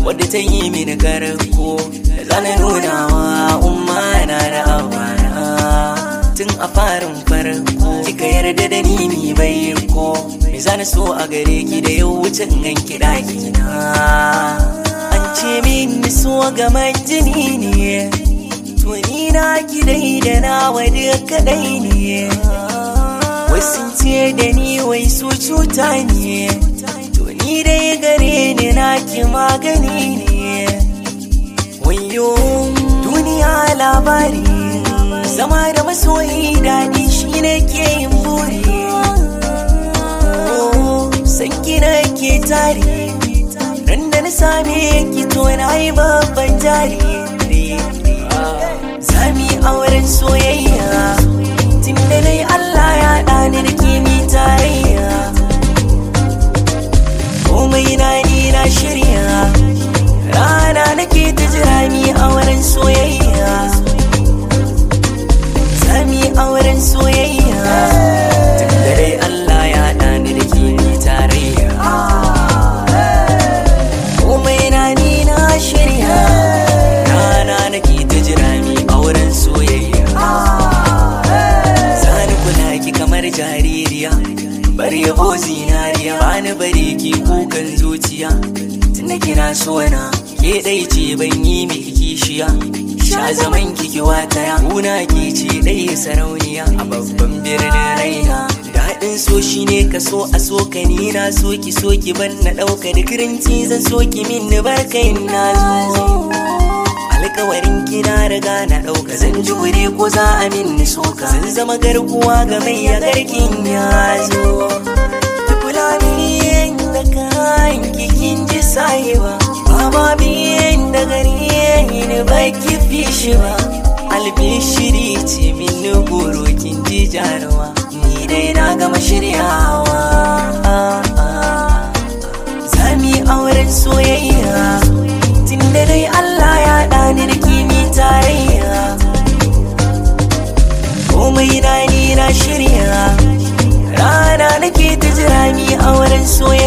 wadda ta yi mini karko da zana nuna wa umma na da abana tun a farin farko kika yarda da ni mi bai ko me zana so a gare ki da yau wucin ganki daki na an ce min so ga jini ne to ni na ki dai da na wadi kadai ne wai sun ce da ni wai su cuta ne to ni dai gare ni na ki magani ne wayo duniya labari zama da masoyi daɗi shi ne ke yin buri san kina ke tari ran da na same ki to na yi babban jari Zami auren soyayya tun da dai Allah ya ɗani da kimi tarayya komai na ni na shirya rana nake ta jira mi auren soyayya Zami auren soyayya tun da dai Allah ya ɗani da kimi tarayya komai na ni na shirya rana nake ta jira mi auren soyayya Sani kula ki kamar jaririya bar yabo zinariya bani bari ki kukan zuciya tunda kina so na ke dai ce ban yi miki kishiya sha zaman kiki wataya kuna ke ce dai sarauniya a babban birnin raina daɗin so shine ka so a so ka ni na so ki so ki ban na ɗauka da kirinci zan so ki min ni barkai na zo alkawarin kina riga na ɗauka zan ji gure ko za a min ni soka zan zama garkuwa ga mai ya garkin ya zo ki kula min da kayan kikin ji sayewa baba min da gari ni ba ki fi shi ba albishiri ce min ni goro kin ji jarawa ni dai na gama shiryawa zami auren soyayya tun da dai Allah ya ɗani da kimi tarayya komai na ni na shirya rana nake ta jira mi auren soyayya